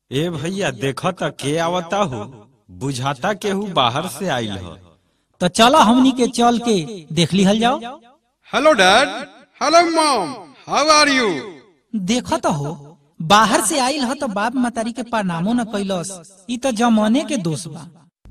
ए भैया देख त के आवता हो बुझाता केहू बाहर से आइल ह तो चलो हमनी के चल के देख लिहल जाओ hello dad hello mom how are you देखो तो हो बाहर से आइल ह तो बाप मतारी के प्रणामो न कैलस ई तो जमाने के दोष बा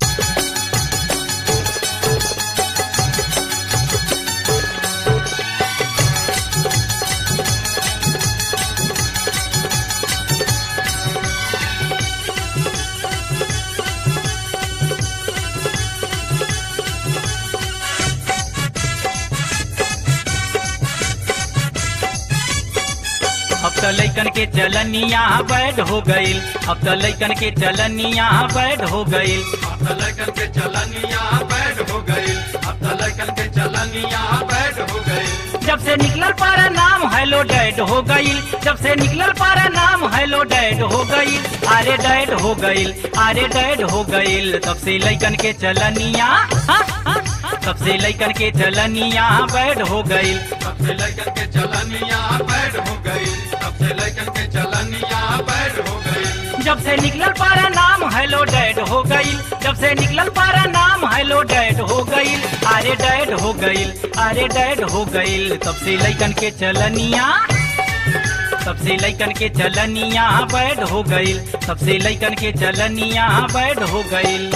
अब तो लैकन के चलनिया बैड हो गईल अब तो लैकन के चलनिया बैड हो गईल अब तो लड़कन के चलनिया बैड हो गई अब तो लड़कन के चलनिया बैड हो गई जब से निकलल पारा नाम हेलो डैड हो गईल जब से निकलल पारा नाम हेलो डैड हो गईल अरे डैड हो गईल अरे डैड हो गईल तब से लैकन के चलनिया हाँ, हाँ, हाँ, तब से लैकन के चलनिया बैड हो गईल सबसे लड़कन के चलनिया बैड हो गई सबसे लड़कन के चलनिया बैड हो गई जब से निकलल पारा नाम हेलो डैड हो गईल जब से निकलल पारा नाम हेलो डैड हो गईल अरे डैड हो गईल अरे डैड हो गईल तब से लैकन के चलनिया तब से लैकन के चलनिया बैड हो गईल तब से लैकन के चलनिया बैड हो गईल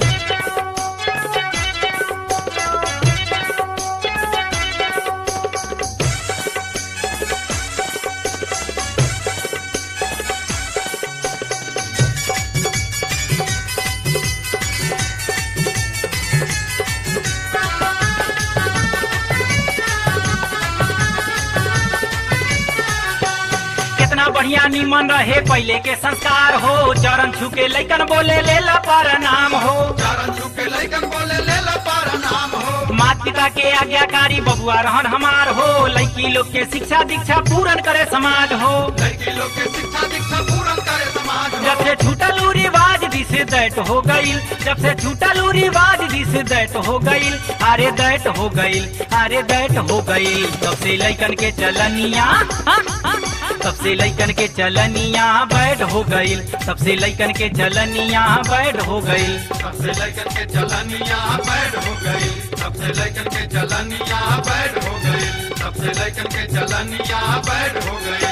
कितना बढ़िया निमन रहे पहले के संस्कार हो चरण छू के लैकन बोले ले ला पर नाम हो चरण छू के लड़कन बोले ले ला पारा नाम हो माता पिता के आज्ञाकारी बबुआ रहन हमार हो लड़की लोग के शिक्षा दीक्षा पूरन करे समाज हो लड़की लोग के शिक्षा दीक्षा पूरन करे समाज हो जब से छूटल उ रिवाज दिस दैट हो गईल जब से छूटल उ रिवाज दिस दैट हो गईल अरे दैट हो गईल अरे दैट हो गईल तब से लैकन के चलनिया हाँ, हाँ, तब से लैकन के चलनिया बैड हो गईल तब से लैकन के चलनिया बैड हो गईल सबसे लड़कन के चलनिया बैड हो गई सबसे लड़कन के चलनिया बैड हो गई सबसे लड़कन के चलनिया बैड हो गई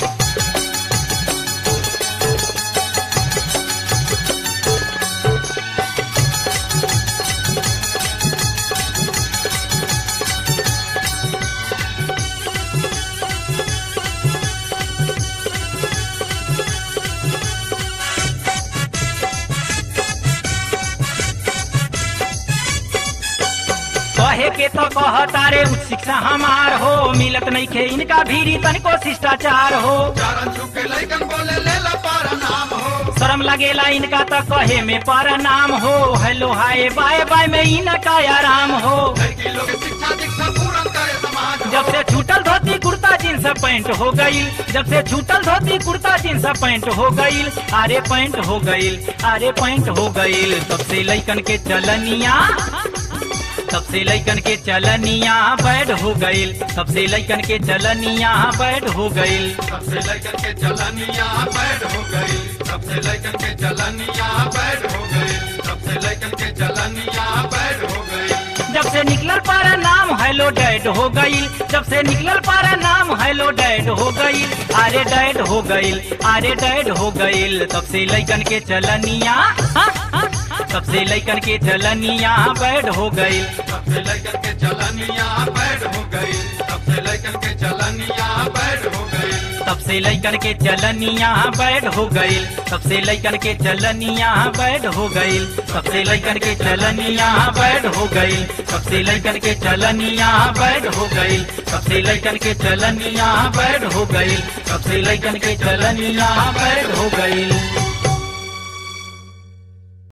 कहे के तो कह तारे उच्च शिक्षा हमार हो मिलत नहीं खे इनका भीरी तनिको शिष्टाचार हो चरण छू के लड़कन बोले ले ला पारा नाम हो शर्म लगेला इनका तो कहे में पर नाम हो हेलो हाय बाय बाय में इनका आराम हो लड़की लोग के शिक्षा दीक्षा पूरन करे समाज हो जब से छूटल धोती कुर्ता जींस पैंट हो गईल जब से छूटल धोती कुर्ता जींस पैंट हो गईल अरे पैंट हो गईल अरे पैंट हो गईल तब से लैकन के चलनिया तब से लैकन के चलनिया बैड हो गईल तब से लैकन के चलनिया बैड हो गईल सबसे लड़कन के चलनिया बैड हो गई सबसे लड़कन के चलनिया बैड हो गई सबसे लड़कन के चलनिया बैड हो गई जब से निकलल पारा नाम हेलो डैड हो गईल जब से निकलल पारा नाम हेलो डैड हो गईल अरे डैड हो गईल अरे डैड हो गईल तब से लैकन के चलनिया हाँ, हाँ, तब से लैकन के चलनिया बैड हो गईल सबसे लड़कन के चलनिया बैड हो गई सबसे लड़कन के चलनिया बैड हो गई तब से लैकन के चलनिया बैड हो गईल तब से लैकन के चलनिया बैड हो गईल तब से लैकन के चलनिया बैड हो गईल तब से लैकन के चलनिया बैड हो गईल तब से लैकन के चलनिया बैड हो गईल तब से लैकन के चलनिया बैड हो गईल